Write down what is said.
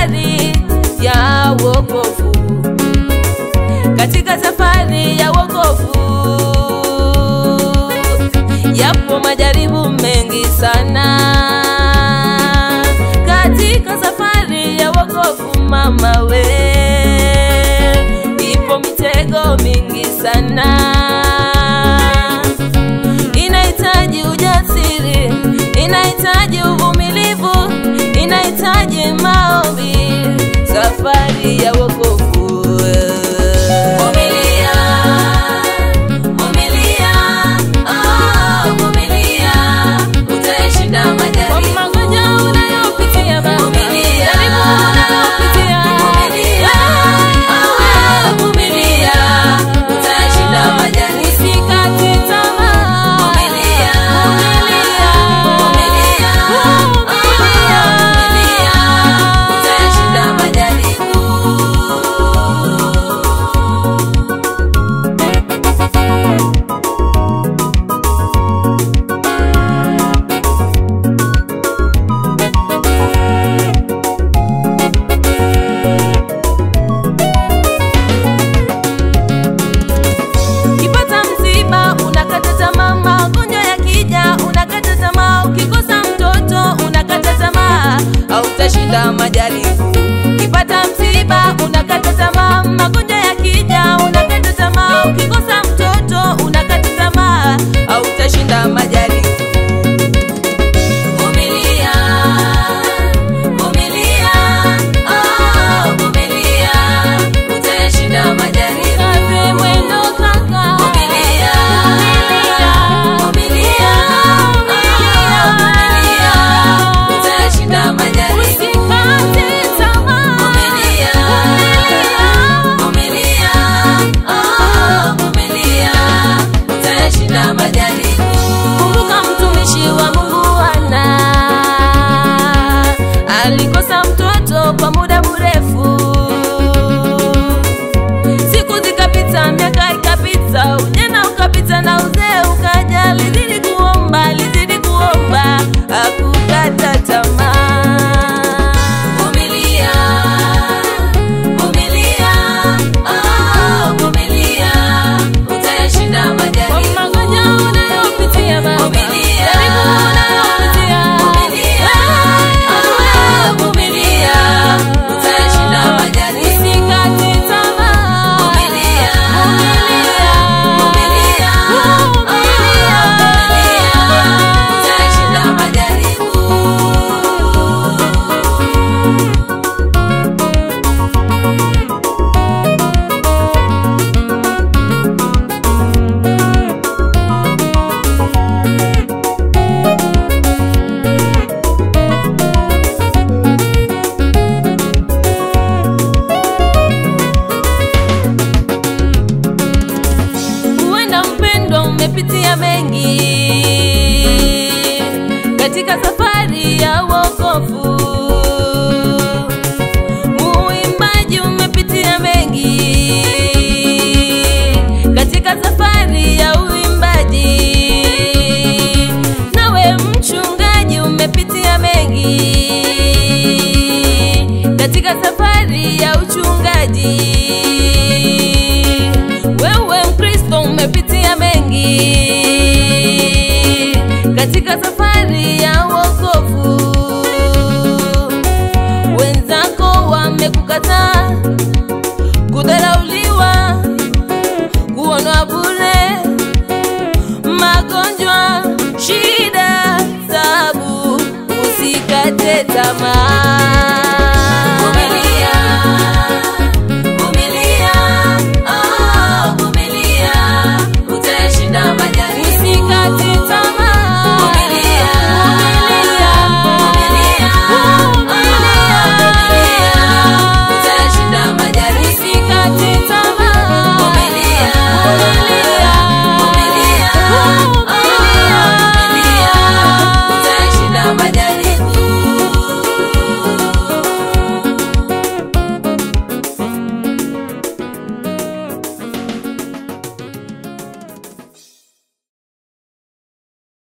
safari ya wokovu, katika safari ya wokovu yapo majaribu mengi sana. Katika safari ya wokovu, mama we, ipo mitego mingi sana inahitaji ujasiri, inahitaji uvumilivu, inahitaji maombi, safari ya wokovu. Vumilia, vumilia, ah, vumilia, utaishinda majaribu. Kwa magonjwa unayopitia baba, jaribu unayopitia, ah, vumilia, utaishinda majaribu. Usikate tamaa, vumilia, vumilia, vumilia, vumilia, utaishinda majaribu. Ukipata msiba unakata tamaa, magonjwa yakija unakata tamaa, ukikosa mtoto unakata tamaa, hautashinda majaribu. Ukipata msiba unakata tamaa, magonjwa yakija unakata tamaa, ukikosa mtoto unakata tamaa, hautashinda majaribu. Vumilia, vumilia, ah, vumilia, utashinda majaribu. Kaze mwendo kaka, vumilia, vumilia, vumilia, vumilia, utashinda majaribu. Usikate tamaa, vumilia, vumilia, ah, vumilia, utashinda majaribu. Kumbuka mtumishi wa Mungu Hana alikosa mtoto kwa muda mrefu, siku zikapita, miaka ikapita, ujana ukapita na uzee ukaja. Alizidi kuomba, alizidi kuomba, hakukata tamaa. Vumilia, vumilia, ah, vumilia, utayashinda majaribu. Kwa magonjwa unayopitia baba, jaribu unayopitia, ah, vumilia, utayashinda majaribu. Usikate tamaa, vumilia, vumilia, vumilia, vumilia, utayashinda majaribu. Huenda mpendwa, umepitia mengi katika safari ya wokovu. Muimbaji, umepitia mengi katika safari ya uimbaji. Nawe mchungaji, umepitia mengi katika safari ya uchungaji. Wewe Mkristo umepitia mengi katika safari ya wokovu. Wenzako wamekukataa, kudharauliwa, kuonwa bure, magonjwa, shida, taabu, usikate tamaa.